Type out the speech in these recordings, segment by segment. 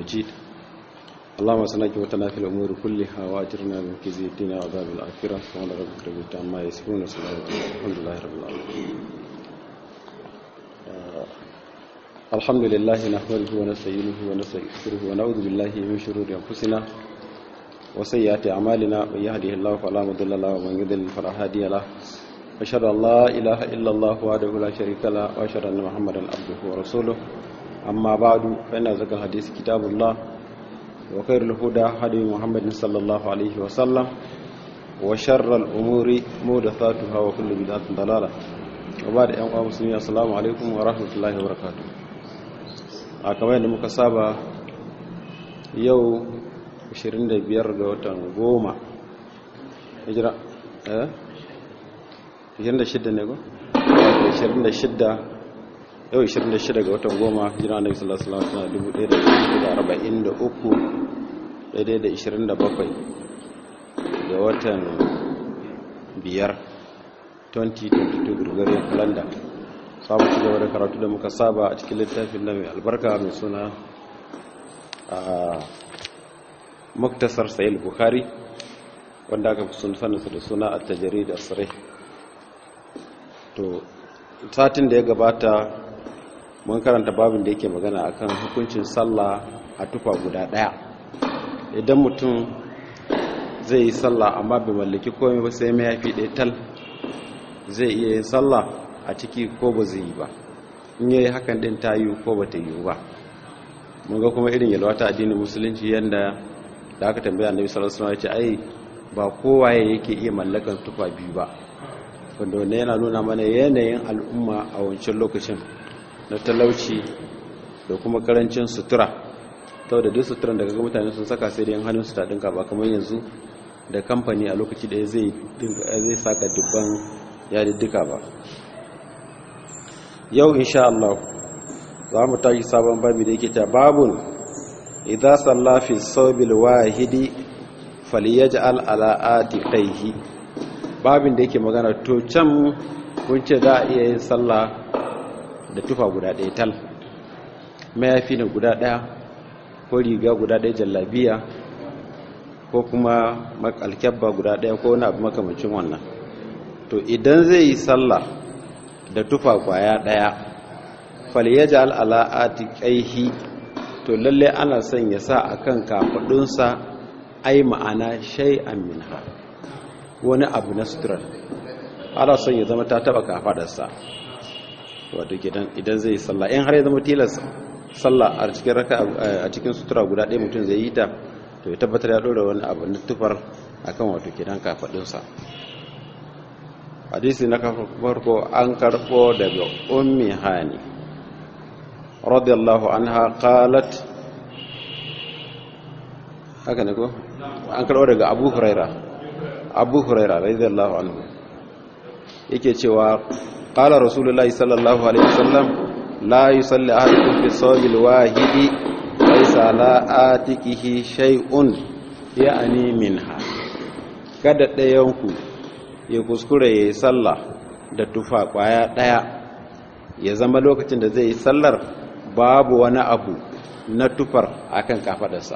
مجيد اللهم صل وسلم في الامور كلها واجرنا من خزي الدنيا وعذاب الاخره سبحان ربك رب العزه عما يصفون وسلام الحمد لله رب العالمين الحمد لله نحمده ونستعينه ونستغفره ونعوذ بالله من شرور انفسنا وسيئات اعمالنا من يهده الله فلا مضل له ومن يضلل فلا هادي له أشهد أن لا إله إلا الله وحده لا شريك له وأشهد أن محمدا عبده ورسوله أما بعد فإن ذكر الحديث كتاب الله وخير الهدى هدي محمد صلى الله عليه وسلم وشر الأمور محدثاتها وكل بدعة ضلالة وبعد أن مسلمين السلام عليكم ورحمة الله وبركاته kamar yadda muka saba yau 25 ga watan goma hijira eh 26 ne ko? 26 yau 26 ga watan goma hijira na isa lasala suna 1443 daidai da 27 ga watan 5 2022 gregorian calendar samu ci gaba da karatu da muka saba a cikin littafin na mai albarka mai suna a muktasar sayil bukhari wanda aka fi sun saninsa da suna a tajari da asirai to satin da ya gabata mun karanta babin da yake magana akan hukuncin sallah a tufa guda daya idan mutum zai yi sallah amma bai mallaki komai ba sai mai ɗaya tal zai iya yin sallah a ciki ko ba zai yi ba in yayi hakan din ta yi ko ba ta yi ba mun ga kuma irin yalwata addinin musulunci yanda da aka tambaya annabi sallallahu alaihi wasallam ya ce ai ba kowa yake iya mallakan tufa biyu ba wanda wanda yana nuna mana yanayin al'umma a wancan lokacin na talauci da kuma karancin sutura sau da duk suturan daga ga mutane sun saka sai da yin hannun su ta dinka ba kamar yanzu da kamfani a lokaci da zai saka dubban yadiddika ba yau insha Allah za mu tashi sabon babi da yake ta babun idza salla fi sawbil wahidi falyaj'al ala atiqaihi babin da yake magana to can kun ce za a iya yin sallah da tufa guda ɗaya tal mayafi na guda ɗaya ko riga guda ɗaya jallabiya ko kuma alkyabba guda ɗaya ko wani abu makamacin wannan to idan zai yi sallah da tufa kwaya ɗaya falyaja al'ala'ati ƙaihi to lalle ana son ya sa a kan kafaɗunsa ai ma'ana shay'an minha wani abu na suturar ana son ya zama ta taba kafadarsa wato gidan idan zai sallah in har ya zama tilas sallah a cikin raka a cikin sutura guda ɗaya mutum zai yi ta to ya tabbatar ya ɗora wani abu na tufar akan wato gidan kafadunsa hadisi na farko an karɓo daga ummi hani radiyallahu anha qalat haka ne ko an karɓo daga abu huraira abu huraira radiyallahu anhu yake cewa qala rasulullahi sallallahu alaihi wasallam la yusalli ahadukum fi sawbil wahidi laysa la atikihi shay'un ya'ni minha kada ɗayanku ya kuskure yayi sallah da tufa kwaya daya ya zama lokacin da zai yi sallar babu wani abu na tufar akan kafadarsa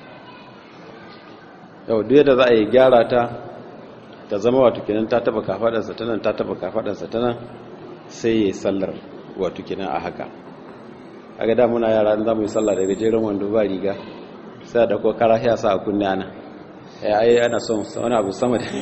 yau duk da za a yi gyara ta ta zama wato kenan ta taba kafadarsa ta nan ta taba kafadarsa ta nan sai ya sallar wato kenan a haka a ga damuna yara za mu yi sallar da gajeren wando ba riga sai da ko kara ya sa a kunne ana ya ai ana son wani abu sama da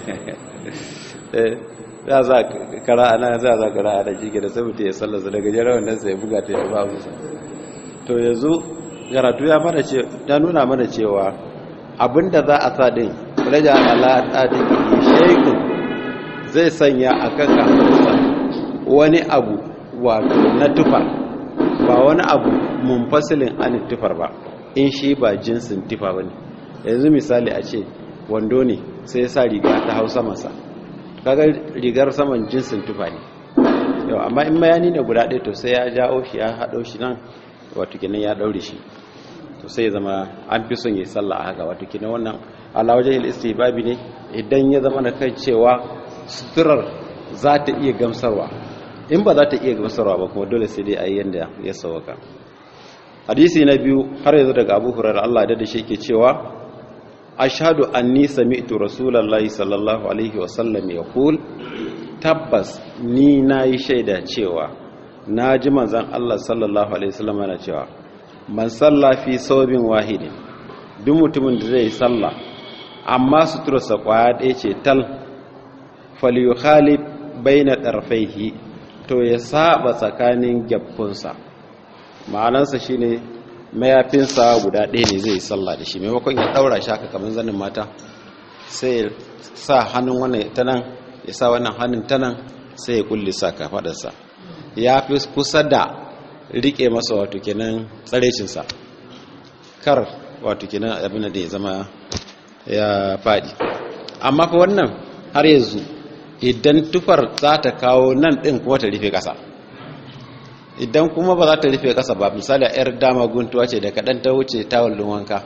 ya za kara ana za za kara ana jike da sabuta ya sallar da gajeren wandon sai ya buga ta ya ba musa to yanzu karatu ya mana ce ta nuna mana cewa abinda za a sa din raja ala tsadin shekun zai sanya a kan kamarsa wani abu wato na tufa ba wani abu munfasilin anin tufar ba in shi ba jinsin tufa ba ne yanzu misali a ce wando ne sai ya sa riga ta hausa masa kaga rigar saman jinsin tufa ne yau amma in mayani ne guda ɗaya to sai ya jawo shi ya haɗo shi nan wato kenan ya ɗaure shi to sai ya zama an fi son ya yi sallah a haka wato kenan wannan ala wajen istihbabi ne idan ya zama na kai cewa suturar za ta iya gamsarwa in ba za ta iya gamsarwa ba kuma dole sai dai a yi yadda ya sauka hadisi na biyu har yanzu daga abu hurairar Allah da shi ke cewa ashhadu anni sami'tu rasulullahi sallallahu alaihi wasallam yaqul tabbas ni nayi shaida cewa naji manzon Allah sallallahu alaihi wasallam yana cewa man salla fi sawbin wahidin duk mutumin da zai salla amma suturarsa kwaya ɗaya ce tal falyukhalif baina ɗarfaihi to ya saba tsakanin gyabkunsa ma'anansa shine mayafinsa guda ɗaya ne zai sallah da shi maimakon ya ɗaura shi haka kamar zanin mata sai ya sa hannun wannan ta nan ya sa wannan hannun ta nan sai ya kulle sa kafaɗarsa ya fi kusa da riƙe masa wato kenan tsarecinsa kar wato kenan abin da ya zama ya faɗi amma fa wannan har yanzu idan tufar za ta kawo nan ɗin kuma ta rufe ƙasa idan kuma ba za ta rufe ƙasa ba misali a 'yar dama guntuwa ce da kaɗan ta wuce tawon wanka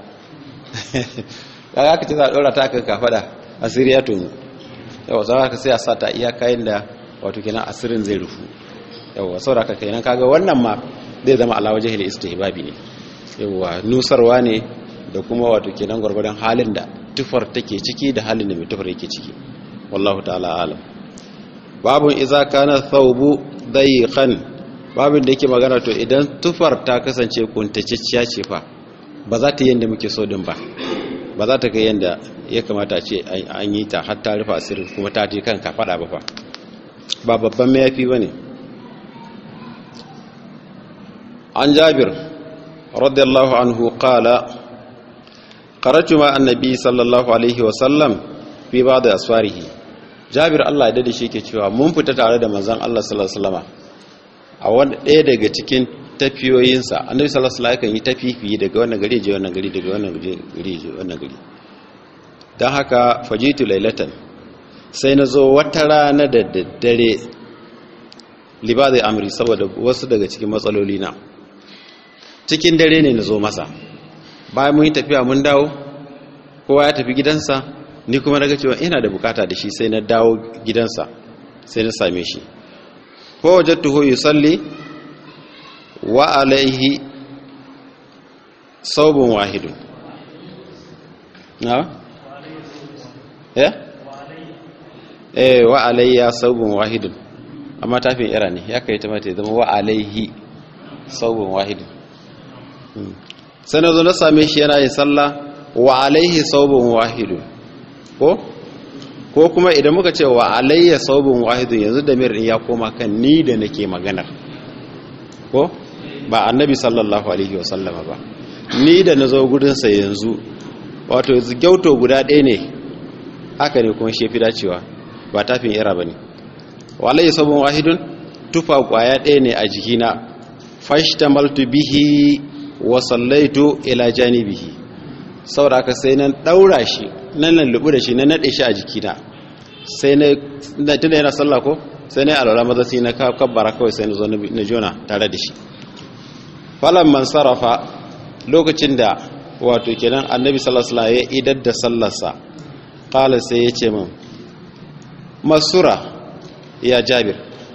ya ka ce za a ɗora ta kan kafaɗa asiri ya tonu yawa za ka sai a sa ta iya kayan da wato kenan asirin zai rufu yawa saboda ka kenan kaga wannan ma zai zama alawa jahili istihbabi ne yawa nusarwa ne da kuma wato kenan gwargwadon halin da tufar take ciki da halin da mai tufar yake ciki wallahu ta'ala alam babun iza kana thawbu dayiqan babin da yake magana to idan tufar ta kasance kuntacciya ce fa ba za ta yanda muke so din ba ba za ta kai yanda ya kamata a ce an yi ta har ta rufe asirin kuma ta je kanka fada ba fa ba babban mayafi bane an jabir radiyallahu anhu qala qaratu ma annabi sallallahu alaihi wa sallam fi ba'd asfarihi jabir Allah ya dade shi yake cewa mun fita tare da manzon Allah sallallahu alaihi wasallama a wanda ɗaya daga cikin tafiyoyinsa annabi sallallahu alaihi wasallam yi tafifi daga wannan gari je wannan gari daga wannan gari je wannan gari dan haka fajitu lailatan sai na zo wata rana da daddare libadi amri saboda wasu daga cikin matsaloli na cikin dare ne na zo masa bayan mun yi tafiya mun dawo kowa ya tafi gidansa ni kuma daga cewa ina da bukata da shi sai na dawo gidansa sai na same shi ko wajattuhu yusalli wa alaihi saubun wahidun na eh eh wa alayya saubun wahidun amma tafin ira ne ya kai ta mata ya zama wa alaihi saubun wahidun sai na zo na same shi yana yin sallah wa alaihi saubun wahidun ko ko kuma idan muka ce wa alayya saubun wahidun yanzu da mir ya koma kan ni da nake maganar ko ba annabi sallallahu alaihi wa sallama ba ni da nazo gudun sa yanzu wato gyauto guda ɗaya ne haka ne kuma shefi dacewa ba tafin ira bane wa alayya saubun wahidun tufa kwaya ɗaya ne a jikina fashtamaltu bihi wa sallaitu ila janibihi saboda haka sai nan daura shi nan nan lubu da shi na nade shi a jikina sai na tunda yana sallah ko sai na alwala maza sai na kabbara kawai sai na zo na jona tare da shi falan man sarrafa lokacin da wato kenan annabi sallallahu alaihi wasallam ya idar da sallarsa qala sai ya ce min masura ya jabir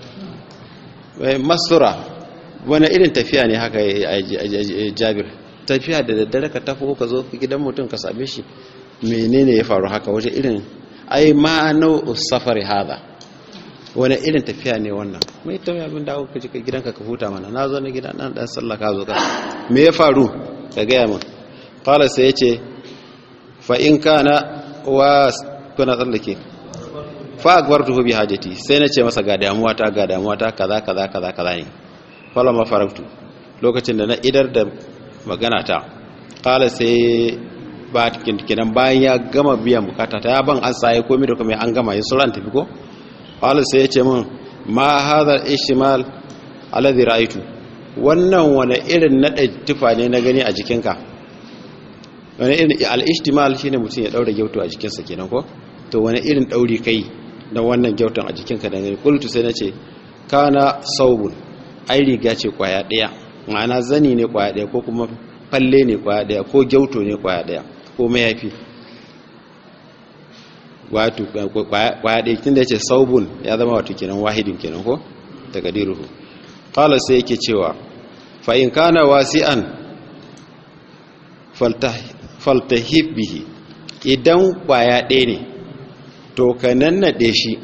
masura wani irin tafiya ne haka jabir tafiya da daddare ka tafi ka zo gidan mutum ka same shi menene ya faru haka waje irin ai ma'anau safari hada wani irin tafiya ne wannan mai ta abin da aka jika gidanka ka huta mana na zo na gida nan dan sallah ka zo ka me ya faru ka gaya min qala sai yace fa in kana wa kuna tsallake fa akbartuhu bi hajati sai na ce masa ga damuwa ta ga damuwa ta kaza kaza kaza kaza ne fala ma faraktu lokacin da na idar da magana ta qala sai ba kinan bayan ya gama biyan bukata ta ya ban an saye komai da komai an gama yin sauran tafi ko qala sai ya ce min ma hadha ishmal alladhi ra'aytu wannan wani irin nada tufa ne na gani a jikinka wani irin al-ishtimal shine mutum ya daura gyauto a jikinsa kenan ko to wani irin dauri kai da wannan gyauton a jikinka da gani kultu sai nace kana saubun ai riga ce kwaya daya ma'ana zani ne kwaya daya ko kuma falle ne kwaya daya ko gyauto ne kwaya daya ko mayafi wato kwaya daya tunda yace saubun ya zama wato kenan wahidin kenan ko takadiruhu qala sai yake cewa fa in kana wasi'an faltahib bihi idan kwaya ɗaya ne to ka nannaɗe shi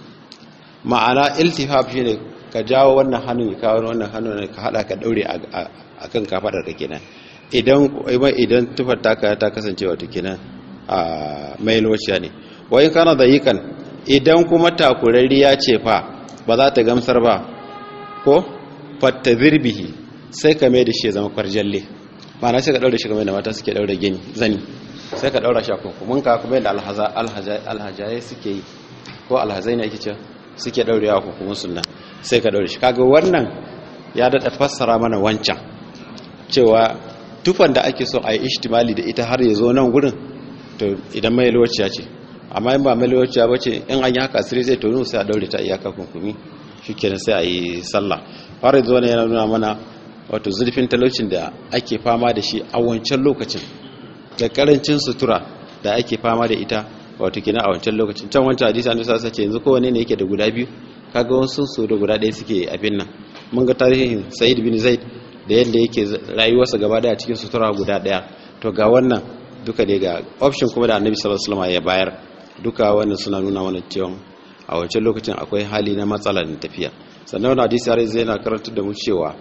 ma'ana iltifaf shi ne ka jawo wannan hannun ka kawo wannan hannun ka haɗa ka ɗaure a kan kafaɗar ka kenan idan idan tufar taka ta kasance wato kenan a mai lociya ne wayin kana da yikan idan kuma takurariya ce fa ba za ta gamsar ba ko fatta zirbihi sai ka mai da shi ya zama kwarjalle ma'ana sai ka ɗaure shi kamar da mata suke ɗaure gini zani sai ka ɗaura shi a kunkumin ka kuma yadda alhajaye suke yi ko alhazai ne ake ce suke ɗaure a kunkumin sunna sai ka ɗaure shi kaga wannan ya daɗa fassara mana wancan cewa tufan da ake so a yi ishtimali da ita har ya zo nan gurin to idan mai lokaciya ce amma in ba mai lokaciya ba ce in an yi haka asiri zai tonu sai a daure ta iyaka kunkumi shi kenan sai a yi sallah har yanzu wani yana nuna mana wato zurfin talaucin da ake fama da shi a wancan lokacin da karancin sutura da ake fama da ita wato kenan a wancan lokacin can wancan hadisi an sa ce yanzu kowane ne yake da guda biyu kaga wasu su da guda ɗaya suke abin nan mun ga tarihin sa'id bin zaid da yadda yake rayuwarsa gaba daya cikin sutura guda daya to ga wannan duka dai ga option kuma da annabi sallallahu alaihi wasallam ya bayar duka wannan suna nuna mana cewa a wancan lokacin akwai hali na matsala da tafiya sannan wannan hadisi har zai na karantar da mu cewa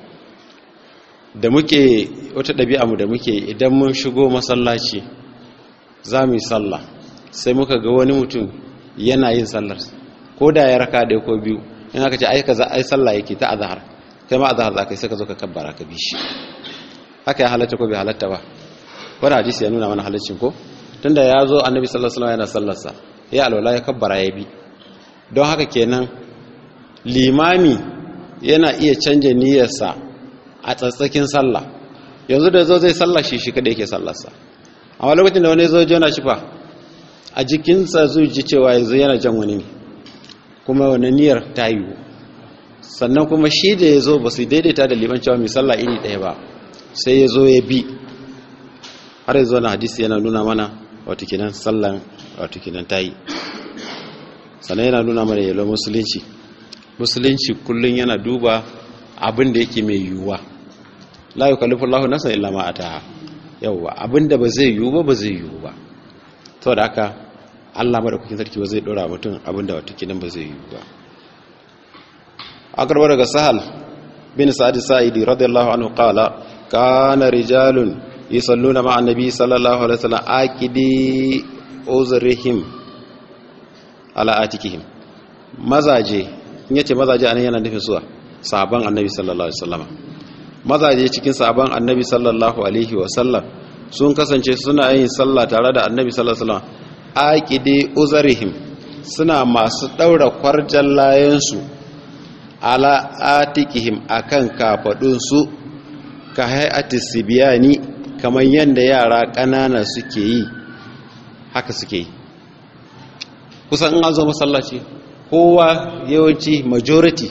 da muke wata ɗabi'a mu da muke idan mun shigo masallaci za mu yi sallah sai muka ga wani mutum yana yin sallar ko da ya raka ɗaya ko biyu in aka ce ai kaza ai sallah yake ta azhar kai ma azhar zakai sai ka zo ka kabbara ka bi shi haka ya halatta ko bai halatta ba wani hadisi ya nuna mana halaccin ko tunda ya zo annabi sallallahu alaihi wasallam yana sallarsa ya alwala ya kabbara ya bi don haka kenan limami yana iya canja niyyarsa a tsatsakin sallah yanzu da zo zai sallah shi shi kada yake sallarsa amma lokacin da wani zo jona shi fa a jikinsa zai ji cewa yanzu yana jan wani ne kuma wani niyyar ta yiwu sannan kuma shi da ya zo ba su daidaita da liman cewa mai sallah iri ɗaya ba sai ya zo ya bi har yanzu na hadisi yana nuna mana wata kinan sallan wata kinan ta yi sannan yana nuna mana yalo musulunci musulunci kullum yana duba abin da yake mai yiwuwa la yukallifu Allahu nafsan illa ma ataha yawwa abin da ba zai yiwu ba ba zai yiwu ba saboda haka Allah madaukakin sarki ba zai dora mutum abin da wata kinan ba zai yiwu ba akarbar daga sahal bin sa'ad sa'idi radiyallahu anhu qala kana rijalun yusalluna ma'a nabi sallallahu alaihi wasallam aqidi uzrihim ala atikihim mazaje in yace mazaje anan yana nufin suwa sahaban annabi sallallahu alaihi wasallam mazaje cikin sahaban annabi sallallahu alaihi wasallam sun kasance suna yin sallah tare da annabi sallallahu alaihi wasallam aqidi uzrihim suna masu daura kwarjan layansu ala atikihim akan kafadunsu ka hayati sibiyani kamar yadda yara ƙanana suke yi haka suke yi kusan in an zo masallaci kowa yawanci majority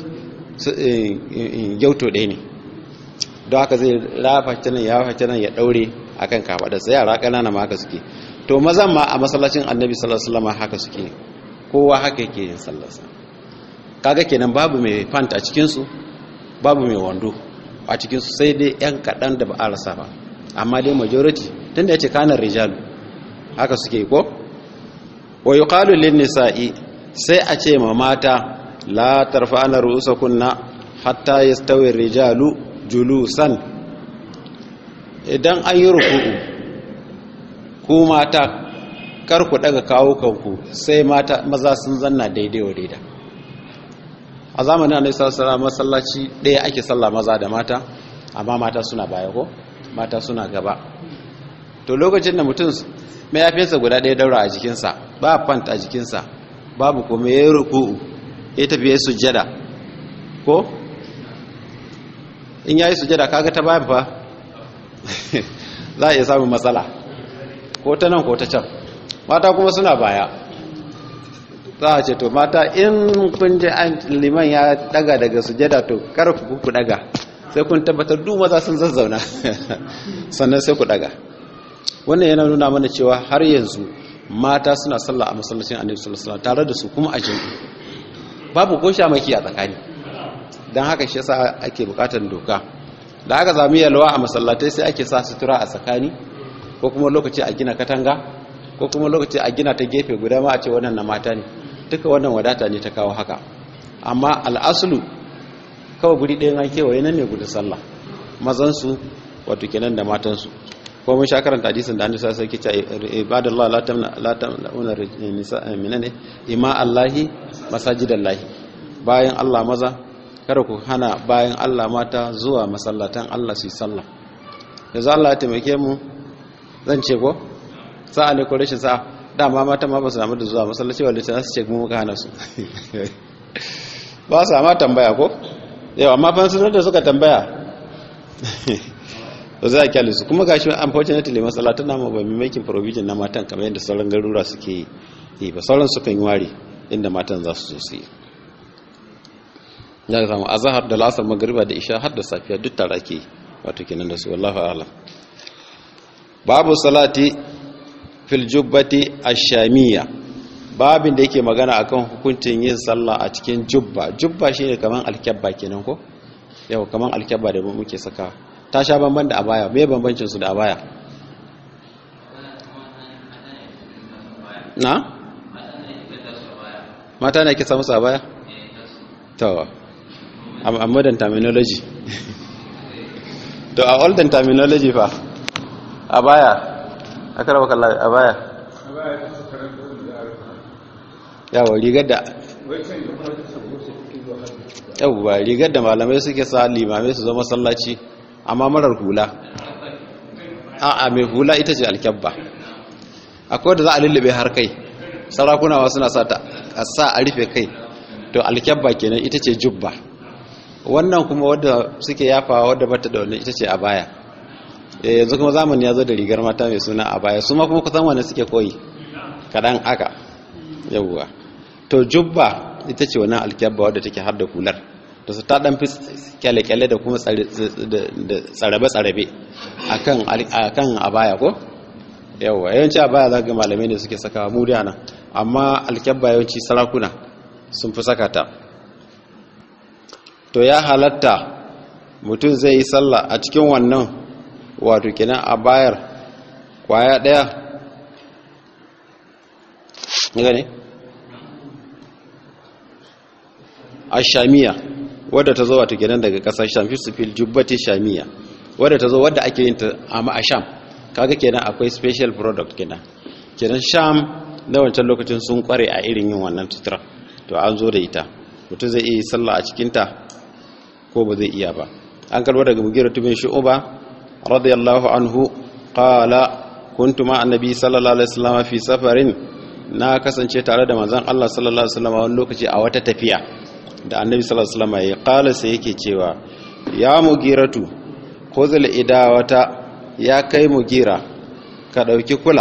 gyauto ɗaya ne don haka zai rafa canan ya rafa canan ya ɗaure akan kafadarsa yara ƙanana ma haka suke to mazan ma a masallacin annabi sallallahu alaihi wasallam haka suke kowa haka yake yin sallarsa kaga kenan babu mai fanta a cikinsu babu mai wando a cikinsu sai dai 'yan kaɗan da ba a rasa ba amma dai majority tun da ya ce kanar rijalu haka suke ko wa yi ƙalulin nisa'i sai a ce ma mata la tarfa'ana ru'usa kunna hatta ya stawin rijalu julusan idan an yi ruku'u ku mata kar ku daga kawo kanku sai mata maza sun zanna daidai wa daidai a zamanin annabi sallallahu masallaci ɗaya ake sallah maza da mata amma mata suna baya ko mata suna gaba to lokacin da mutum mayafinsa guda ɗaya daura a jikinsa ba fanta a jikinsa babu kuma ya yi ruku'u ya tafi ya sujjada ko in ya yi sujjada kaga ta bayan fa za a iya samun matsala ko ta nan ko ta can mata kuma suna baya za a ce to mata in kun ji an liman ya daga daga sujada to kar ku ku daga sai kun tabbatar duk maza sun zazzauna sannan sai ku daga wannan yana nuna mana cewa har yanzu mata suna sallah a masallacin annabi sallallahu alaihi wasallam tare da su kuma a jami'i babu ko shamaki a tsakani dan haka shi yasa ake bukatar doka da aka sami yalwa a masallatai sai ake sa sutura a tsakani ko kuma lokaci a gina katanga ko kuma lokaci a gina ta gefe guda ma a ce wannan na mata ne duka wannan wadata ne ta kawo haka amma al'asulu kawai guri ɗayan an kewaye nan ne gudu sallah mazansu wato kenan da matansu ko mun sha karanta hadisin da annabi sallallahu alaihi wasallam yake ibadallah la tamna la tamna nisa minane ima allahi masajidallahi bayan Allah maza kada ku hana bayan Allah mata zuwa masallatan Allah su yi sallah yanzu Allah ya taimake mu zan ce ko sa'a ne ko rashin sa'a dama mata ma ba su samu da zuwa masallaci wanda ta su ce mu muka hana su ba su ma tambaya ko yau amma fa sun da suka tambaya ba za a kyale su kuma gashi unfortunately masallatan namu ba mai making provision na matan kamar yadda sauran garura suke yi ba sauran sukan yi ware inda matan za su zo su yi ya zama azhar da lasar magriba da isha har da safiya duk tare ake wato kenan da su wallahi a'lam babu salati fil jubbati ash-shamiyya babin da yake magana akan hukuncin yin sallah a cikin jubba jubba shine kaman alkabba kenan ko yau kaman alkabba da muke saka ta sha banban da abaya me bambancin su da abaya na mata ne ke samu su abaya to a modern terminology to a olden terminology fa abaya akara bakalla abaya yawa rigar da yawa rigar da malamai suke sa limamai su zama sallaci amma marar hula a'a mai hula ita ce alkyabba akwai da za a lullube har kai sarakunawa suna sa a sa a rufe kai to alkyabba kenan ita ce jubba wannan kuma wadda suke yafawa wadda bata da wannan ita ce a baya yanzu kuma zamani ya zo da rigar mata mai suna a baya su ma kuma kusan wani suke koyi kaɗan aka yawwa to jubba ita ce wannan alkyabba wadda take har da hular da su ta ɗan fi kyale-kyale da kuma tsarabe-tsarabe a kan a baya ko yawwa yawanci a baya za ga malamai ne suke saka mu nan amma alkyabba yawanci sarakuna sun fi saka ta to ya halatta mutum zai yi sallah a cikin wannan wato kenan a bayar kwaya daya gane a shamiya wadda ta zo wato kenan daga kasar sham fil jubbati shamiya wadda ta zo wadda ake yin ta a sham kaga kenan akwai special product kenan kenan sham na wancan lokacin sun kware a irin yin wannan tutura to an zo da ita mutum zai iya sallah a cikinta ko ba zai iya ba an karbo daga mugira tubin shu'uba radiyallahu anhu qala kuntu ma annabi sallallahu alaihi wasallam fi safarin na kasance tare da manzon Allah sallallahu alaihi wasallam wani lokaci a wata tafiya da annabi sallallahu alaihi wasallam ya qala sai yake cewa ya mugiratu khuzul idawata ya kai mugira ka dauki kula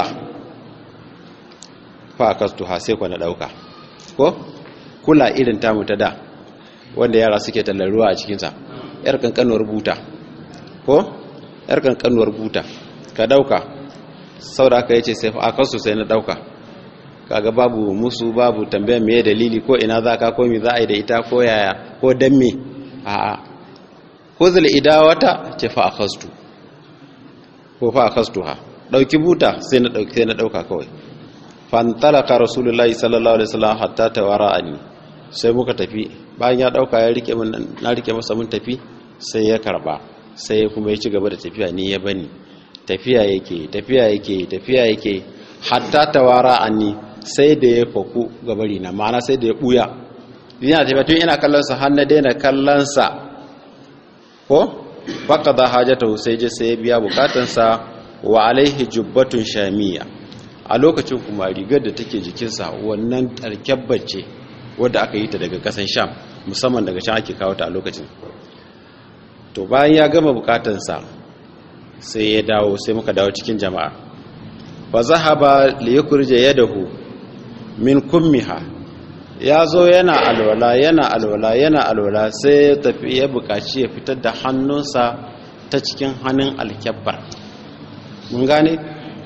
fa kastuha sai ku na dauka ko kula irin tamu ta da wanda yara suke tallar ruwa a cikinsa yar kankanuwar buta ko yar kankanuwar buta ka dauka sau da aka yace sai a kansu sai na dauka kaga babu musu babu tambayar me dalili ko ina za ka komi za a yi da ita ko yaya ko dan me a'a huzul idawata ce fa akhastu ko fa akhastuha dauki buta sai na dauki sai na dauka kawai fantalaka rasulullahi sallallahu alaihi wasallam hatta tawara'ani sai muka tafi bayan ya dauka ya rike mun na rike masa mun tafi sai ya karba sai kuma ya ci gaba da tafiya ni ya bani tafiya yake tafiya yake tafiya yake hatta tawara'ani sai da ya faku gabari na ma'ana sai da ya buya yana tafiya tun ina kallon sa har na daina kallon sa ko faqada hajatahu sai je sai ya biya bukatansa wa alaihi jubbatun shamiyya a lokacin kuma rigar da take jikinsa wannan tarkebbar ce wadda aka yi ta daga kasan sham musamman daga can ake kawo ta a lokacin to bayan ya gama bukatansa sai ya dawo sai muka dawo cikin jama'a fa zahaba li yukrija yadahu min kummiha ya zo yana alwala yana alwala yana alwala sai ya tafi ya bukaci ya fitar da hannunsa ta cikin hannun alkyabbar mun gane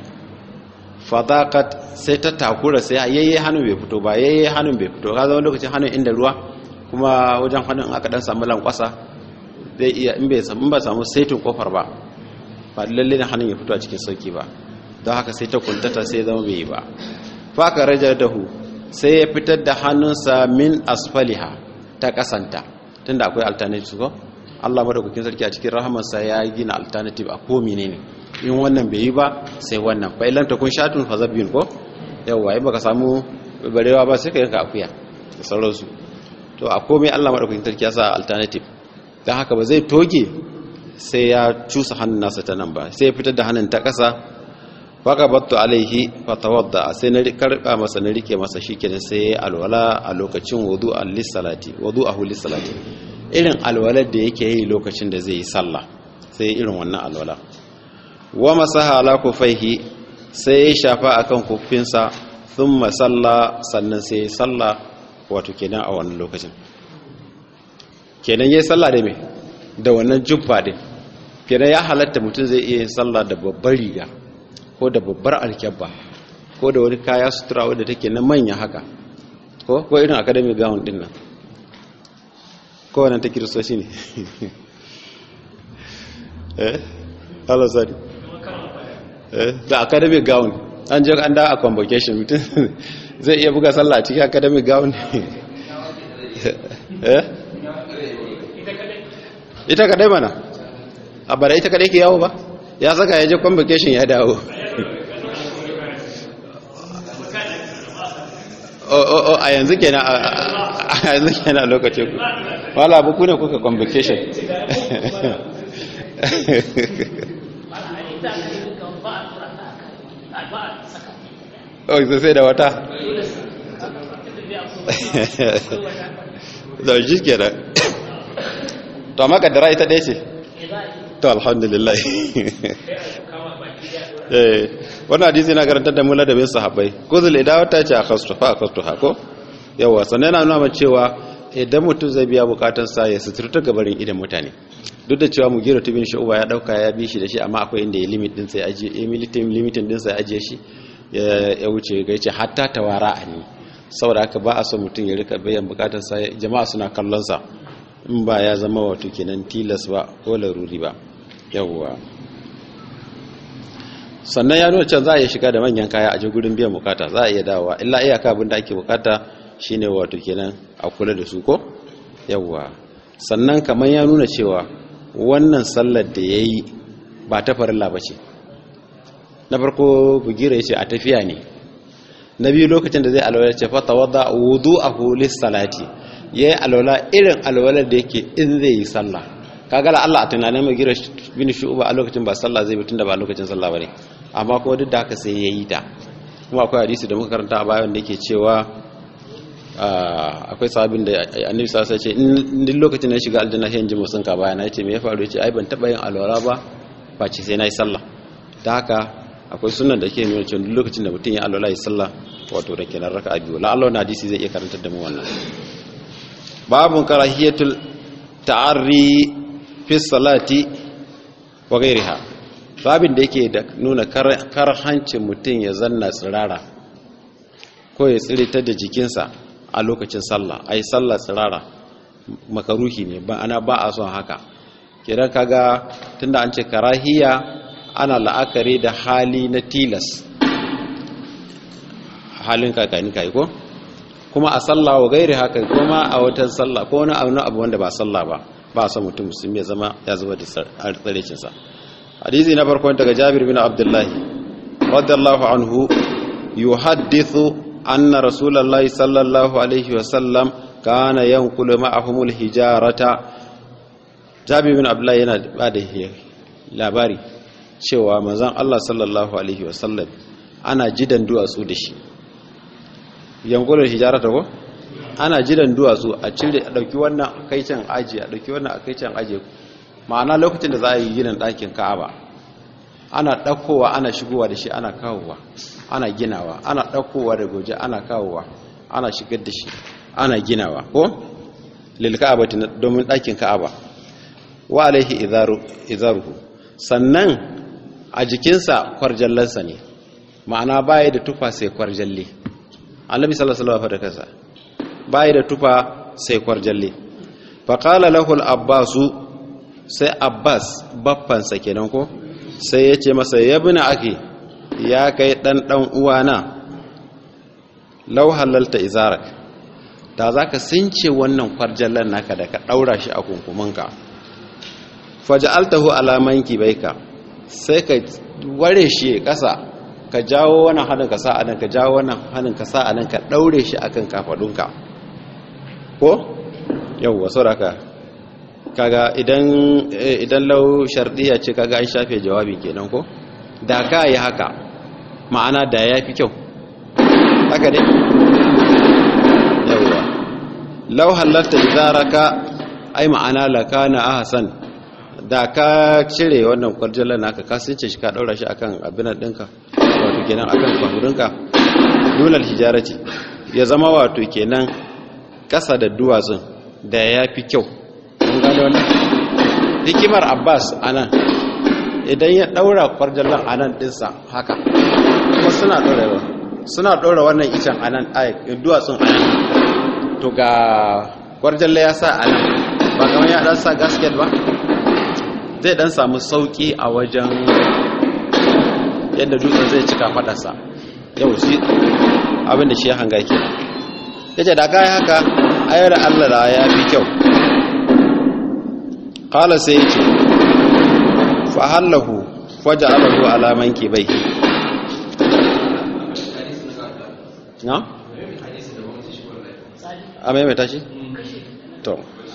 fadakat sai ta takura sai yayye hannun bai fito ba yayye hannun bai fito ka zama lokacin hannun inda ruwa kuma wajen hannun aka dan samu lankwasa zai iya in bai samu ba samu saitin kofar ba ba lalle ne hannun ya fito a cikin sauki ba don haka sai ta kuntata sai zama bai yi ba faka rajar dahu sai ya fitar da hannunsa min asfaliha ta kasanta tunda akwai alternative ko Allah madaukakin sarki a cikin rahamarsa ya gina alternative a ko menene in wannan bai yi ba sai wannan fa illam takun shatun fa zabbin ko yawa in baka samu barewa ba sai ka yanka akuya da sauransu to a komai Allah madaukakin sarki ya sa alternative dan haka ba zai toge sai ya cusa hannun nasa ta nan ba sai ya fitar da hannun ta kasa faka battu alaihi fatawadda sai na karba masa na rike masa shikenan sai alwala a lokacin wudu'an lis-salati wudu'ahu lis-salati irin alwalar da yake yi lokacin da zai yi sallah sai irin wannan alwala wa masaha ala kufaihi sai ya shafa akan kufinsa thumma salla sannan sai ya salla wato kenan a wannan lokacin kenan yayi sallah da me da wannan jubba din kenan ya halatta mutum zai iya yin sallah da babbar riga ko da babbar alkyabba ko da wani kaya sutura wadda take na manya haka ko ko irin academic gown din nan ko wannan ta kiristoci ne eh hello sorry eh da academic gown an je an da a convocation mutum zai iya buga sallah a cikin academic gown eh ita kadai mana a bara ita kadai ke yawo ba ya saka ya je convocation ya dawo o a yanzu kenan a yanzu kenan lokacin ku wala abu ku ne kuka convocation oh sai sai da wata da shi kenan to amma kaddara ita ɗaya ce to alhamdulillah eh wannan hadisi na garantar da mula da bin sahabbai kuzul idawa ta ce a kastu fa a kastu hako yawa sannan yana nuna cewa idan mutum zai biya bukatun sa ya suturta gabarin idan mutane duk da cewa mugira tubin shu'uba ya dauka ya bi shi da shi amma akwai inda ya limit din sai ajiye ya militin limitin din sai ajiye shi ya wuce ga yace hatta tawara ani saboda haka ba a so mutum ya rika bayan bukatun sa jama'a suna kallon sa in ba ya zama wato kenan tilas ba ko laruri ba yawwa sannan ya nuna can za a iya shiga da manyan kaya a ji gurin biyan bukata za a iya dawowa illa iyaka abin da ake bukata shine wato kenan a kula da su ko yawwa sannan kamar ya nuna cewa wannan sallar da ya yi ba ta farilla ba ce na farko bugira ya ce a tafiya ne na biyu lokacin da zai alwala ce fata wadda wudu a hulis salati ya yi alwala irin alwalar da yake in zai yi sallah kagala Allah a tunanin mai gira bin shu'uba a lokacin ba sallah zai bitun da ba lokacin sallah bane amma kuma duk da haka sai ya yi ta kuma akwai hadisi da muka karanta a bayan da yake cewa akwai sahabin da annabi sallallahu alaihi wasallam ce in lokacin da ya shiga aljanna sai in ji musun ka bayana yace me ya faru yace ai ban taba yin alwala ba ba ce sai nayi sallah ta haka akwai sunan da ke nuna cewa duk lokacin da mutum ya alwala ya sallah wato da kenan raka'a biyu la Allah na hadisi zai iya karantar da mu wannan babun karahiyatul ta'arri fi salati wa ghairiha babin da yake da nuna karhancin mutum ya zanna tsirara ko ya tsirita da jikinsa a lokacin sallah ai sallah tsirara makaruhi ne ba ana ba a son haka kidan kaga tunda an ce karahiya ana la'akari da hali na tilas halin kakani kai ko kuma a sallah wa gairi haka kuma a watan sallah ko wani abu wanda ba sallah ba ba son mutum musulmi ya zama ya zuba da tsarecinsa hadisi na farkon daga jabir bin abdullahi radiyallahu anhu yuhaddithu anna rasulullahi sallallahu alaihi wasallam kana yankulu ma'ahumul hijarata jabir bin abdullahi yana ba da labari cewa manzon Allah sallallahu alaihi wasallam ana jidan duwatsu da shi yankulul hijarata ko ana jidan duwatsu a cire a dauki wannan kai can aji a dauki wannan a kai can aji ma'ana lokacin da za a yi ginin ɗakin ka'aba ana ɗaukowa ana shigowa da shi ana kawowa ana ginawa ana ɗaukowa da goje ana kawowa ana shigar da shi ana ginawa ko lil ka'aba domin ɗakin ka'aba wa alaihi izaruhu sannan a jikinsa kwarjallansa ne ma'ana baya da tufa sai kwarjalle annabi sallallahu alaihi wasallam kasa baya da tufa sai kwarjalle fa qala lahu al-abbasu sai abbas baffansa kenan ko sai ya ce masa ya bi na ake ya kai dan dan uwana law halalta izarak da zaka since wannan kwarjallan naka da ka daura shi a kunkumanka faj'altahu ala manki baika sai ka ware shi kasa ka jawo wannan hannun ka sa anan ka jawo wannan hannun ka sa anan ka daure shi akan kafadunka ko yawwa sauraka kaga idan idan lau shardiya ce kaga an shafe jawabi kenan ko da ka yi haka ma'ana da ya fi kyau haka ne yawwa lau halatta idaraka ai ma'ana lakana ahsan da ka cire wannan kwarjalar naka ka sunce shi ka daura shi akan abinan dinka wato kenan akan kwanurinka dulal hijarati ya zama wato kenan kasa da duwatsun da ya fi kyau mun gane wannan hikimar abbas anan idan ya daura kwarjallar anan dinsa haka kuma suna daura suna daura wannan icen anan ai duwatsun anan to ga kwarjallar ya sa anan ba kamar ya dan sa gasket ba zai dan samu sauki a wajen yadda dutsen zai cika fadarsa yau shi abinda shi ya hanga ke ya ce da kayi haka ayar allah da ya fi kyau kala sai ya ce fahallahu waje alahu alaman ke bai na? a maimaita shi? to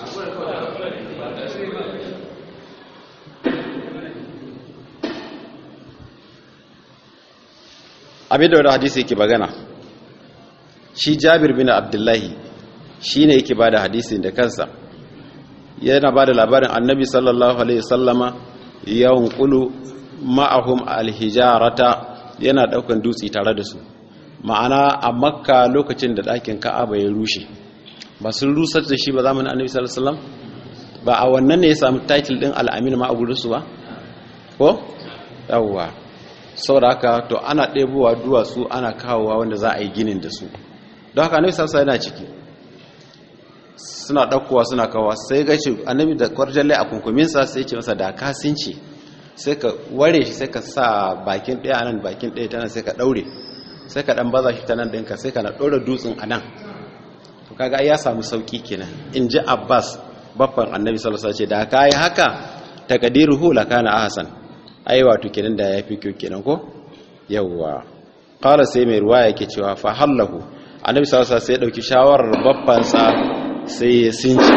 abin da wani hadisi yake bagana shi jabir bin abdullahi shi ne yake ba da hadisin da kansa yana ba da labarin annabi sallallahu alaihi sallama yawon kulu ma'ahum alhijarata yana daukan dutse tare da su ma'ana a makka lokacin da ɗakin ka'aba ya rushe ba sun rusar da shi ba zamanin annabi sallallahu alaihi wasallam ba a wannan ne ya samu title din al'amin ma a gurinsu ba ko yawwa saboda haka to ana ɗebowa duwatsu ana kawowa wanda za a yi ginin da su don haka annabi sassa yana ciki suna ɗaukowa suna kawowa sai ga ce annabi da kwarjalle a kunkuminsa sai ce masa da ka since sai ka ware shi sai ka sa bakin ɗaya nan bakin ɗaya ta nan sai ka ɗaure sai ka ɗan baza shi ta nan ɗinka sai ka na ɗora dutsen a nan to kaga ya samu sauƙi kenan in ji abbas baffan annabi sallallahu alaihi wasallam ce da ka yi haka takadiruhu lakana ahsan ai wato kenan da ya fi kyau kenan ko yawwa qala sai mai ruwa yake cewa fa hallahu annabi sallallahu alaihi sai ya dauki shawarar babban sa sai ya sinci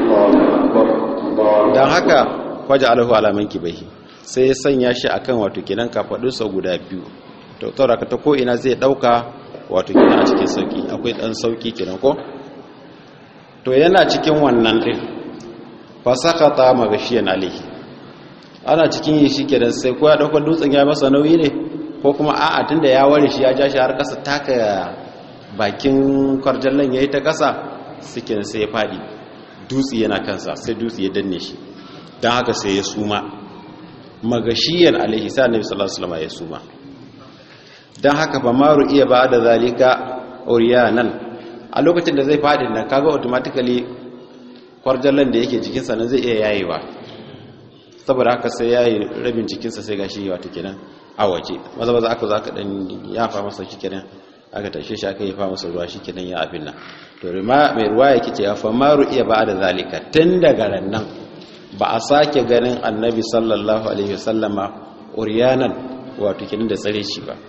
dan haka waje alahu alaman kibahi sai ya sanya shi akan wato kenan kafadun sa guda biyu to tsara ka ta ko ina zai dauka wato kenan a cikin sauki akwai dan sauki kenan ko to yana cikin wannan din fa sakata magashiyan alaihi ana cikin yi shi kenan sai ko ya ɗaukar dutsen ya masa nauyi ne ko kuma a'a tunda ya ware shi ya ja shi har ƙasa taka bakin kwarjallan ya yi ta ƙasa suke sai ya faɗi dutse yana kansa sai dutse ya danne shi don haka sai ya suma magashiyan alaihi sa annabi sallallahu alaihi wasallam ya suma don haka ba maru iya ba da zalika oriyanan a lokacin da zai faɗi nan kaga automatically kwarjallan da yake jikinsa nan zai iya yayewa saboda haka sai ya yi rabin jikinsa sai gashi wata kenan a waje maza maza aka za ka dan yafa masa shi kenan aka tashe shi aka yafa masa ruwa shi kenan ya abin nan to rima mai ruwa yake ce ya famaru iya ba da zalika tun daga nan ba a sake ganin annabi sallallahu alaihi wasallama uriyanan wato kenan da tsare shi ba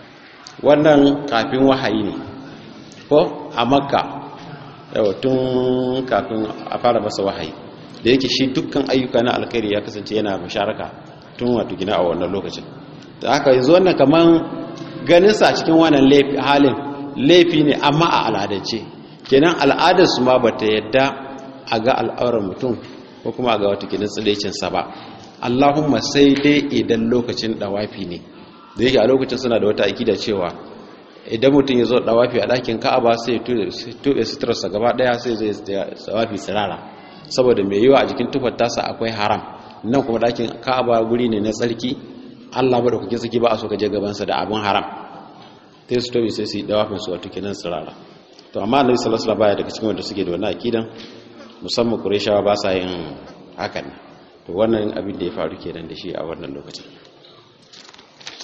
wannan kafin wahayi ne ko a makka yawa tun kafin a fara masa wahayi da yake shi dukkan ayyuka na alkhairi ya kasance yana musharaka tun wato gina a wannan lokacin da aka yanzu wannan kaman ganin sa cikin wannan halin laifi ne amma a al'adance kenan al'adar su ma bata yadda a ga al'aurar mutum ko kuma a ga wata kenan tsilecin sa ba Allahumma sai dai idan lokacin dawafi ne da yake a lokacin suna da wata akida cewa idan mutum ya zo dawafi a ɗakin ka'aba sai ya tuɓe suturarsa gaba ɗaya sai zai dawafi tsirara saboda mai yiwa a jikin tufar tasa akwai haram nan kuma dakin ka'aba guri ne na tsarki Allah ba da kuke saki ba a so ka je gabansa da abin haram sai su tobe sai su yi dawafin su wato kenan tsirara to amma annabi sallallahu alaihi wasallam baya daga cikin wanda suke da wannan akidan musamman qurayshawa ba sa yin hakan to wannan abin da ya faru kenan da shi a wannan lokacin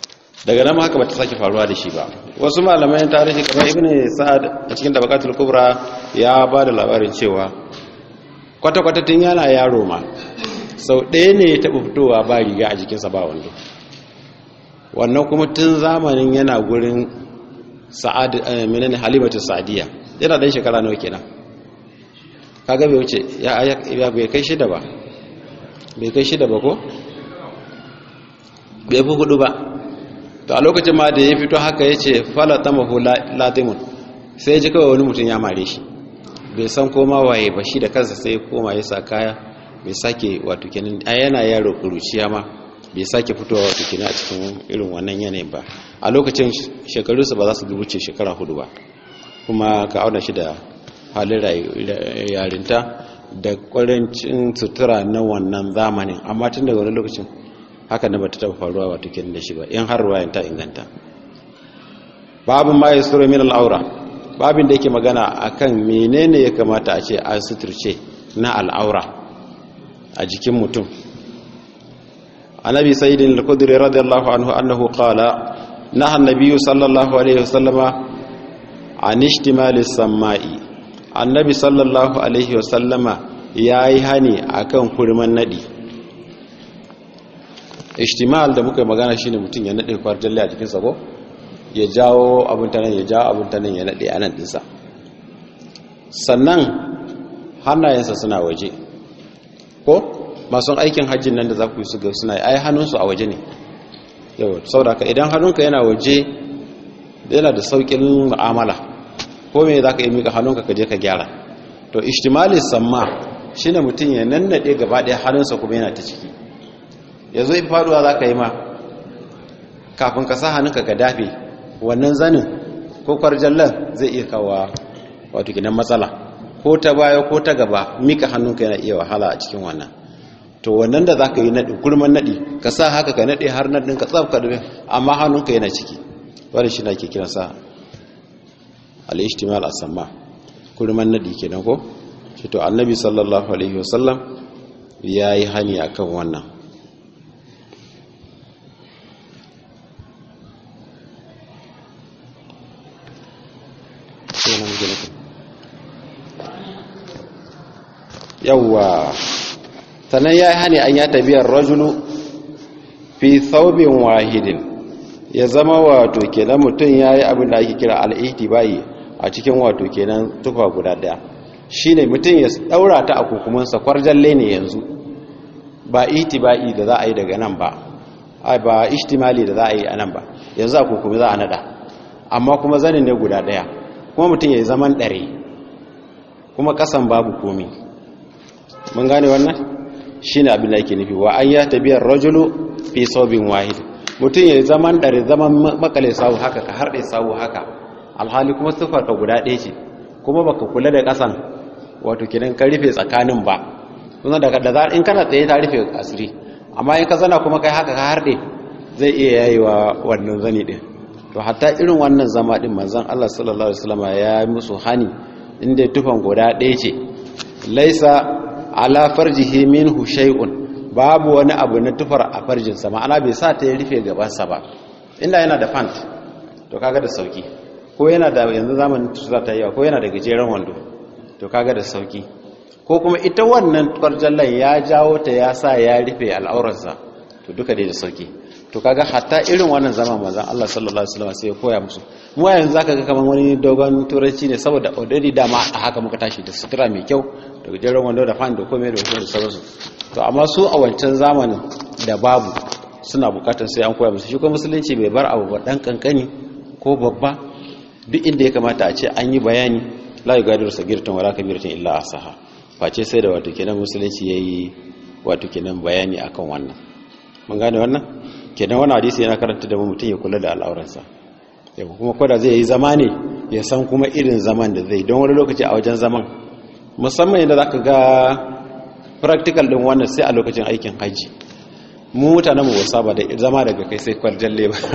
daga nan haka bata sake faruwa da shi ba wasu malamai tarihi kamar ibn sa'ad a cikin tabaqatul kubra ya ba da labarin cewa kwata-kwata tun yana yaro ma sau ɗaya ne ya taɓa fitowa ba riga a jikinsa ba wando wannan kuma tun zamanin yana gurin sa'ad menene halimatu sa'diya yana dan shekara nawa kenan kaga bai wuce ya ya bai kai shida ba bai kai shida ba ko bai fi hudu ba to a lokacin ma da ya fito haka yace fala tamahu latimun sai ji kawai wani mutum ya mare shi bai san koma waye ba shi da kansa sai koma ya sa kaya bai sake wato kenan a yana yaro kuruciya ma bai sake fitowa wato kenan a cikin irin wannan yanayin ba a lokacin shekarunsa ba za su wuce shekara hudu ba kuma ka auna shi da halin yarinta da kwarancin sutura na wannan zamanin amma tun daga wani lokacin haka na bata taba faruwa wato kenan da shi ba in har ruwayan ta inganta babin ma ya sura min al'aura babin da yake magana akan menene ya kamata a ce an suturce na al'aura a jikin mutum annabi sayyidin al-khudri radiyallahu anhu annahu qala naha an-nabiy sallallahu alaihi wasallama an ishtimali samai annabi sallallahu alaihi wasallama yayi hani akan kurman nadi ishtimal da muka magana shine mutum ya nade kwarjalle a jikin sa ko ya jawo abin ta nan ya jawo abin ta nan ya nade a nan dinsa sannan hannayensa suna waje ko masu aikin hajjin nan da za ku yi su ga suna ai hannunsu a waje ne yau sauraka idan hannunka yana waje yana da saukin mu'amala ko me za ka yi mika hannunka ka je ka gyara to ishtimali samma shine mutum ya nannade gaba ɗaya hannunsa kuma yana ta ciki yanzu in faduwa za ka yi ma kafin ka sa hannunka ka dafe wannan zanin ko kwarjallan zai iya kawo wato gidan matsala ko ta baya ko ta gaba mika hannunka yana iya wahala a cikin wannan to wannan da za ka yi naɗi kurman naɗi ka sa haka ka naɗe har naɗin ka tsafka da amma hannunka yana ciki wani shi na ke kira sa al'ishtimal asamma kurman naɗi ke ko shi to annabi sallallahu alaihi wasallam ya yi hani a kan wannan yawwa sannan ya yi hani an ya tabiyar rajulu fi saubin wahidin ya zama wato kenan mutum ya yi abin da ake kira al'ihtibai a cikin wato kenan tufa guda daya shi ne mutum ya daura ta a kukumansa kwarjalle ne yanzu ba ihtibai da za a yi daga nan ba ba ishtimali da za a yi a nan ba yanzu a kukumi za a nada amma kuma zanin ne guda daya kuma mutum ya yi zaman dare kuma kasan babu komi mun gane wannan shine abin da yake nufi wa an ya tabiyar rajulu fi saubin wahid mutum ya zaman dare zaman makale sawu haka ka harɗe sawu haka alhali kuma sifar ka guda ɗaya ce kuma baka kula da ƙasan wato kidan ka rufe tsakanin ba kuma daga da in kana tsaye ta rufe asiri amma in ka zana kuma kai haka ka harɗe zai iya yayewa wannan zani din to hatta irin wannan zama din manzon Allah sallallahu alaihi wasallam ya yi musu hani inda tufan guda ɗaya ce laisa ala farjihi minhu shay'un babu wani abu na tufar a farjinsa ma'ana bai sa ta ya rufe gabansa ba inda yana da pant to kaga da sauki ko yana da yanzu zamanin tusa ta yawa ko yana da gajeren wando to kaga da sauki ko kuma ita wannan kwarjallan ya jawo ta ya sa ya rufe al'aurarsa to duka dai da sauki to kaga hatta irin wannan zaman manzon Allah sallallahu alaihi wasallam sai ya koya musu mu yanzu zaka ga kaman wani dogon turanci ne saboda already dama a haka muka tashi da sutura mai kyau da gajeren wando da fan da komai da komai da sauransu to amma su a wancan zamanin da babu suna bukatar sai an koya musu shi kuma musulunci bai bar abu ba dan kankani ko babba duk inda ya kamata a ce an yi bayani la yugadiru sagiratan wala kabiratan illa asaha face sai da wato kenan musulunci yayi wato kenan bayani akan wannan mun gane wannan kenan wannan hadisi yana karanta da mutum ya kula da al'auransa yau kuma koda zai yi zama ne ya san kuma irin zaman da zai don wani lokaci a wajen zaman musamman yadda za ka ga practical din wannan sai a lokacin aikin hajji mu mutanen mu wasa ba da zama daga kai sai kwarjalle ba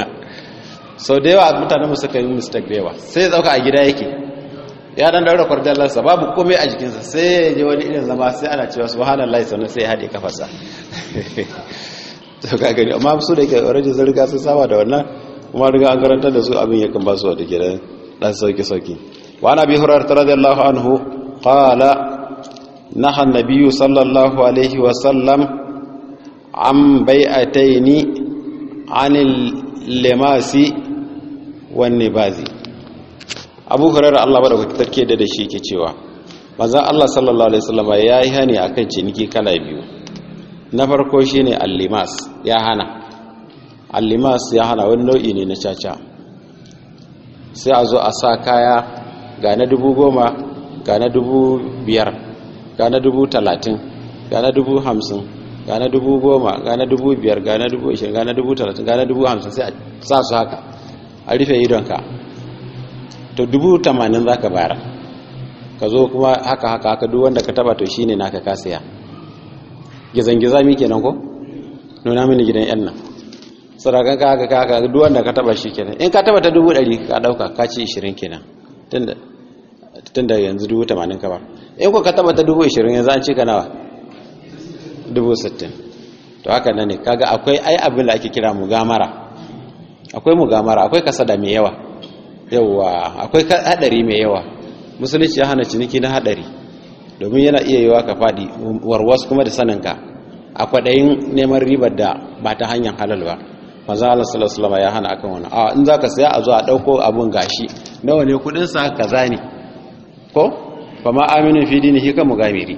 sau da yawa mutanen mu suka yi mistake da yawa sai ya zauka a gida yake ya dan daura kwarjallarsa babu komai a jikinsa sai ya je wani irin zama sai ana cewa subhanallah sannan sai ya haɗe kafarsa to ka gani amma su da ke already sun riga sun saba da wannan kuma riga an karanta da su abin yakan ba su wata gidan dan sauki sauki wa ana bi hurairah radiyallahu anhu qala naha an-nabiy sallallahu alaihi wa sallam an bai'ataini anil limasi wan nibazi abu hurairah Allah ba da take da shi ke cewa manzon Allah sallallahu alaihi wasallam ya yi hani akan ciniki kala biyu na farko shine al-limas ya hana al-limas ya hana wani nau'i ne na caca sai a zo a sa kaya ga na dubu goma ga na dubu biyar ga na dubu talatin ga na dubu hamsin ga na dubu goma ga na dubu biyar ga na dubu ishirin ga na dubu talatin ga na dubu hamsin sai a sa su haka a rufe idonka to dubu tamanin za ka bayar ka zo kuma haka haka haka duk wanda ka taba to shine naka ka saya gizan-giza mi kenan ko nuna mini gidan yan nan sarakan ka haka haka duk wanda ka taba shi kenan in ka taba ta dubu ɗari ka ɗauka ka ci ishirin kenan tunda yanzu dubu tamanin ka ba in ko ka taba ta dubu ishirin yanzu an ci ka nawa dubu sittin to haka nan ne kaga akwai ai abin da ake kira mugamara akwai mugamara akwai kasada mai yawa yawa akwai hadari mai yawa musulunci ya hana ciniki na hadari domin yana iya yiwa ka faɗi warwas kuma da saninka a kwaɗayin neman ribar da ba ta hanyar halal ba maza Allah sallallahu alaihi ya hana akan wani a in zaka saya a zo a ɗauko abun gashi nawa ne kudin sa kaza ne ko fa ma aminu fi dinihi ka mugamiri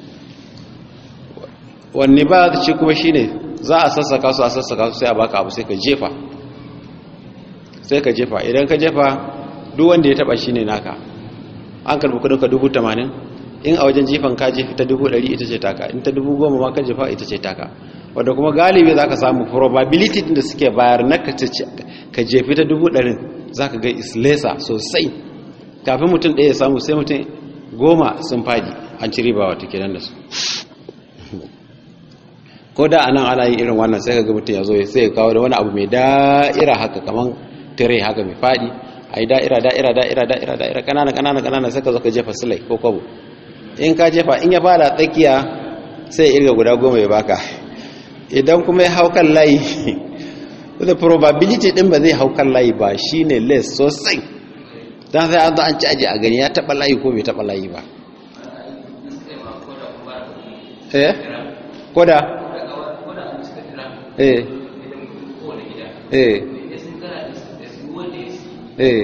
wanne ba shi kuma shine za a sassaka su a sassaka su sai a baka abu sai ka jefa sai ka jefa idan ka jefa duk wanda ya taba shine naka an karbi kudin ka dubu tamanin in a wajen jifan ka jefi ta dubu ɗari ita ce taka in ta dubu goma ma ka jefa ita ce taka wadda kuma galibi za ka samu probability da suke bayar na ka jefi ta dubu ɗarin za ka ga islesa sosai kafin mutum ɗaya ya samu sai mutum goma sun fadi an ci riba wata kenan da su ko da anan ana yin irin wannan sai ka ga mutum ya zo sai ya kawo da wani abu mai da'ira haka kaman tire haka mai fadi a yi da'ira da'ira da'ira da'ira da'ira kanana kanana kanana sai ka zo ka jefa silai ko kwabo in ka jefa in ya fara tsakiya sai ya irga guda goma ya baka idan kuma ya haukan layi the probability din ba zai haukan layi ba shine less sosai dan sai an zo an ci aji a gani ya taba layi ko bai taba layi ba eh koda eh eh eh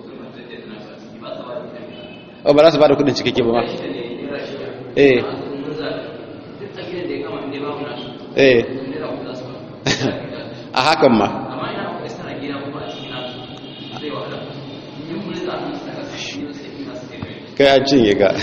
o ba za su ba da kudin cikakke ba ma eh eh a hakan ma kai an cinye ka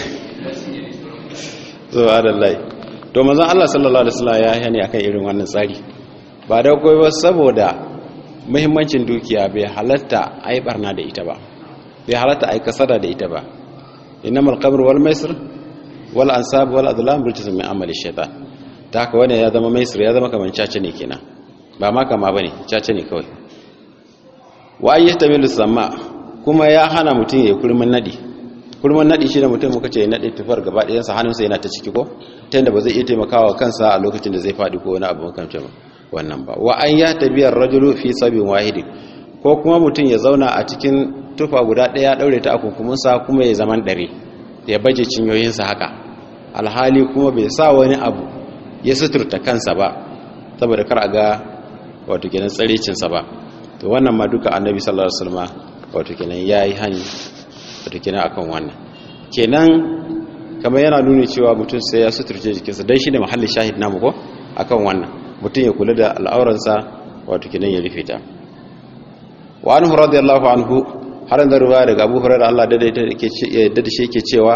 zuwa adallai to mazan Allah sallallahu Alaihi wasallam ya hani akan irin wannan tsari ba da kawai ba saboda muhimmancin dukiya bai halatta a yi barna da ita ba bai halatta a yi kasada da ita ba innamal qabr wal maisir wal ansab wal adlam rijsun min amali shaytan ta haka wani ya zama maisir ya zama kaman caca ne kenan ba ma kama bane caca ne kawai wa ayyatamilu samma kuma ya hana mutum ya kurmin nadi kurmin nadi shi da mutum muka ce ya nade tufar gaba ɗayan sa hannunsa yana ta ciki ko ta yadda ba zai iya taimakawa kansa a lokacin da zai faɗi ko wani abu makamcin wannan ba wa an ya tabiyar rajulu fi sabin wahidin ko kuma mutum ya zauna a cikin tufa guda ɗaya ɗaure ta a kunkuminsa kuma ya zaman ɗare ya baje cinyoyinsa haka alhali kuma bai sa wani abu ya suturta kansa ba saboda kar a ga wato kenan tsaricinsa ba to wannan ma duka annabi sallallahu alaihi wasallam wato kenan yayi hani wato kenan akan wannan kenan kamar yana nuni cewa mutum sai ya suturce jikinsa dan shine mahallin shahid namu ko akan wannan mutum ya kula da al'auransa wato kenan ya rufe ta wa anhu radiyallahu anhu har da ruwa daga Abu Hurairah Allah da da shi yake cewa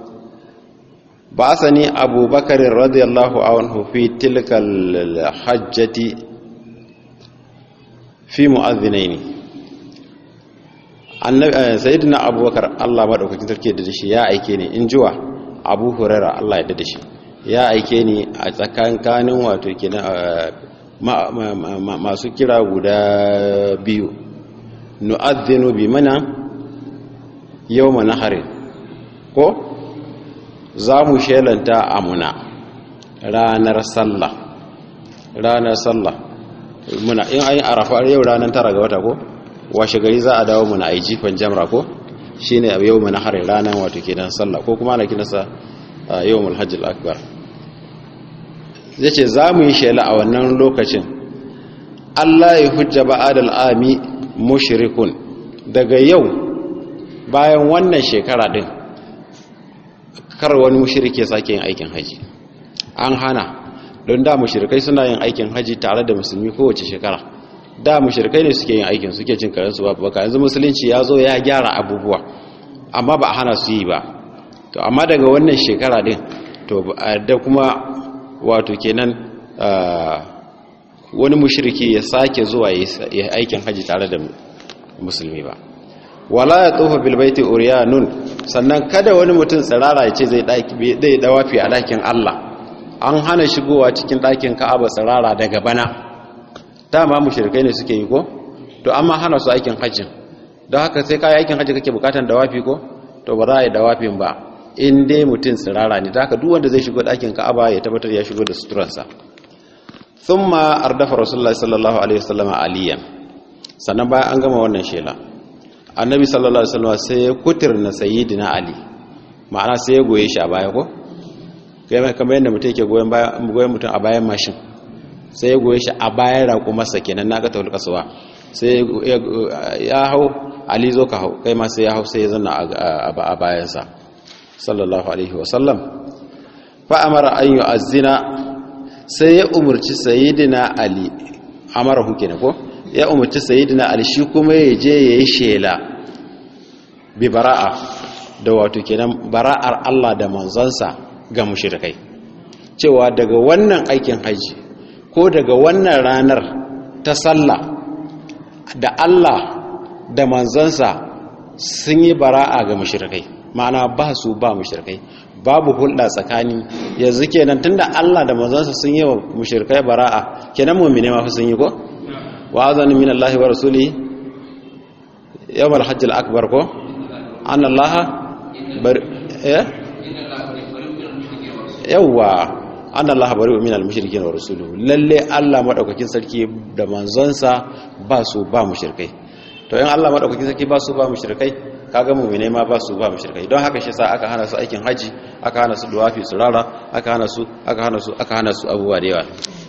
ba sani Abu Bakar radiyallahu anhu fi tilkal hajjati fi mu'adhdhinaini annabi sayyidina Abu Bakar Allah madaukakin sarki da shi ya aike ni in jiwa Abu Hurairah Allah ya da shi ya aike ni a tsakankanin wato kenan masu kira guda biyu nu'adhdhinu bi mana yawma nahari ko za mu shelanta amuna ranar sallah ranar sallah muna in ayi arafa yau ranar tara ga wata ko washe gari za a dawo mu na jifan jamra ko shine a yau na harin ranar wato kenan sallah ko kuma ana kinasa yawmul hajjil akbar zai ce za mu yi shela a wannan lokacin Allah ya hujja ba'adal ami mushrikun daga yau bayan wannan shekara din kar wani mushrike sake yin aikin haji an hana don da mushrikai suna yin aikin haji tare da musulmi kowace shekara da mushrikai ne suke yin aikin suke cin karensu ba baka yanzu musulunci ya zo ya gyara abubuwa amma ba a hana su yi ba to amma daga wannan shekara din to da kuma wato kenan wani mushriki ya sake zuwa ya aikin haji tare da musulmi ba wala ya tsofa bilbaiti uriyanun sannan kada wani mutum tsirara ya ce zai dawafi a ɗakin Allah an hana shigowa cikin ɗakin ka'aba tsirara daga bana dama mushrikai ne suke yi ko to amma hana su aikin hajjin don haka sai kayi aikin hajji kake bukatan dawafi ko to ba za a yi dawafin ba in dai mutum tsirara ne da haka duk wanda zai shigo ɗakin ka'aba ya tabbatar ya shigo da suturansa thumma ardafa rasulullahi sallallahu alaihi wasallam aliyan sannan bayan an gama wannan shela annabi sallallahu alaihi wasallam sai ya kutirna sayyidina ali ma'ana sai ya goye shi a baya ko kamar yadda mutum yake goyen bayan goyen mutum a bayan mashin sai ya goye shi a bayan raƙo masa kenan na ga tawul kasuwa sai ya hau ali zo ka hau kai ma sai ya hau sai ya zanna a bayansa sallallahu alaihi wasallam fa amara an yu'azzina sai ya umurci sayyidina ali amara hu kenan ko ya umarci sayidina ali shi kuma ya je ya yi shela bi bara'a da wato kenan bara'ar Allah da manzansa ga mushrikai cewa daga wannan aikin haji ko daga wannan ranar ta sallah da Allah da manzansa sun yi bara'a ga mushrikai ma'ana ba su ba mushrikai babu hulɗa tsakani yanzu kenan tunda Allah da manzansa sun yi wa mushrikai bara'a kenan mu'mine ma fa sun yi ko وأذن من الله ورسوله يوم الحج الأكبر كو أن الله بر... إيه؟ يوا أن الله بريء من المشركين ورسوله lalle Allah madaukakin sarki da manzonsa ba su ba mushrikai to in Allah madaukakin sarki ba su ba mushrikai kaga mu'mine ma ba su ba mushrikai don haka shi sa aka hana su aikin haji aka hana su duwafi su rara aka hana su aka hana su aka hana su abubuwa da yawa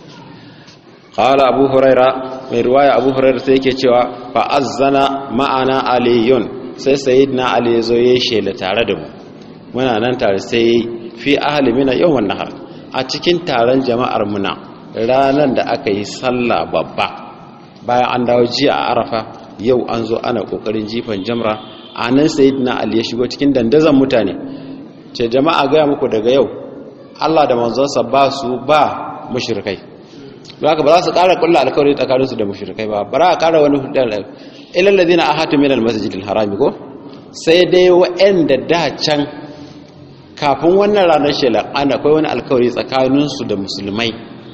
qala abu huraira mai riwaya abu huraira sai yake cewa fa azzana ma'ana aliyun sai sayyidina ali yazo yayi shela tare da mu muna nan tare sai fi ahli mina yawman nahar a cikin taron jama'ar muna ranan da aka yi sallah babba bayan an dawo jiya a arafa yau an zo ana kokarin jifan jamra a nan sayyidina ali ya shigo cikin dandazon mutane ce jama'a ga muku daga yau Allah da manzonsa ba su ba mushrikai ba haka ba za su ƙara kulla alkawari tsakaninsu da mushrikai ba ba za a ƙara wani hudar ilal ladina ahatu min almasjid alharami ko sai dai wa'anda da can kafin wannan ranar shela ana akwai wani alkawari tsakaninsu da musulmai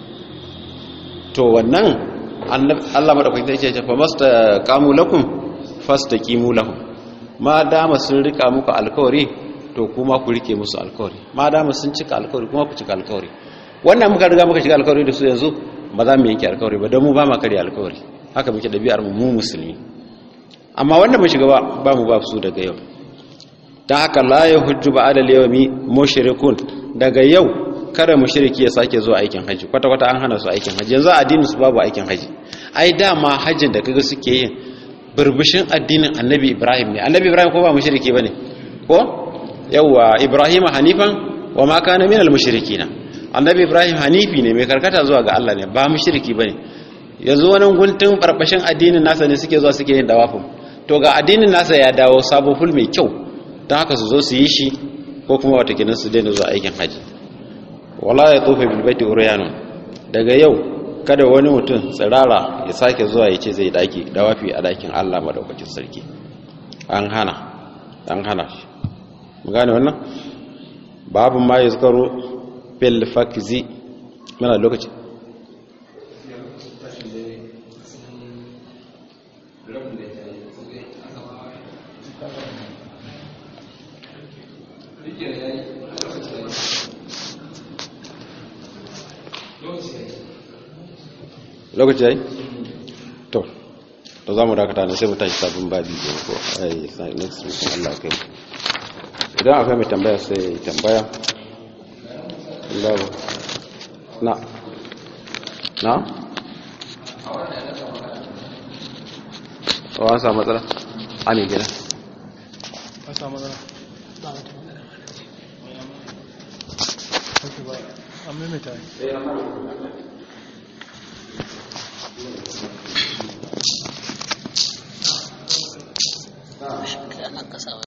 to wannan Allah madaukakin sai ya ce fa masta qamu lakum fastaqimu lahum ma dama sun rika muku alkawari to kuma ku rike musu alkawari ma dama sun cika alkawari kuma ku cika alkawari wannan muka riga muka shiga alkawari da su yanzu ba za mu yanke alkawari ba don mu ba ma karya alkawari haka muke ɗabi'ar mu mu musulmi amma wanda mu shiga ba mu ba su daga yau don haka la ya hujju ba adal yawmi mushrikun daga yau kada mushriki ya sake zuwa aikin haji kwata kwata an hana su aikin haji yanzu addinin su babu aikin haji ai dama hajjin da kaga suke yin burbushin addinin annabi ibrahim ne annabi ibrahim ko ba mushriki bane ko yawa ibrahim hanifan wa ma kana minal mushrikina annabi ibrahim hanifi ne mai karkata zuwa ga Allah ne ba mushriki bane yanzu wani guntun barbashin addinin nasa ne suke zuwa suke yin dawafin to ga addinin nasa ya dawo sabo ful mai kyau don haka su zo su yi shi ko kuma wata kinan su daina zuwa aikin haji wala ya tofe bil baiti uryanun daga yau kada wani mutum tsirara ya sake zuwa ya ce zai daki dawafi a dakin Allah madaukakin sarki an hana an hana shi mu gane wannan babu ma yazkaru fil fakzi muna lokaci lokaci yayi to to za mu dakata ne sai mu tashi sabon babi ne ko ai next week Allah ya kai idan akwai mai tambaya sai tambaya babu na na o an samu matsala a ne gida an samu matsala an maimaita aka samu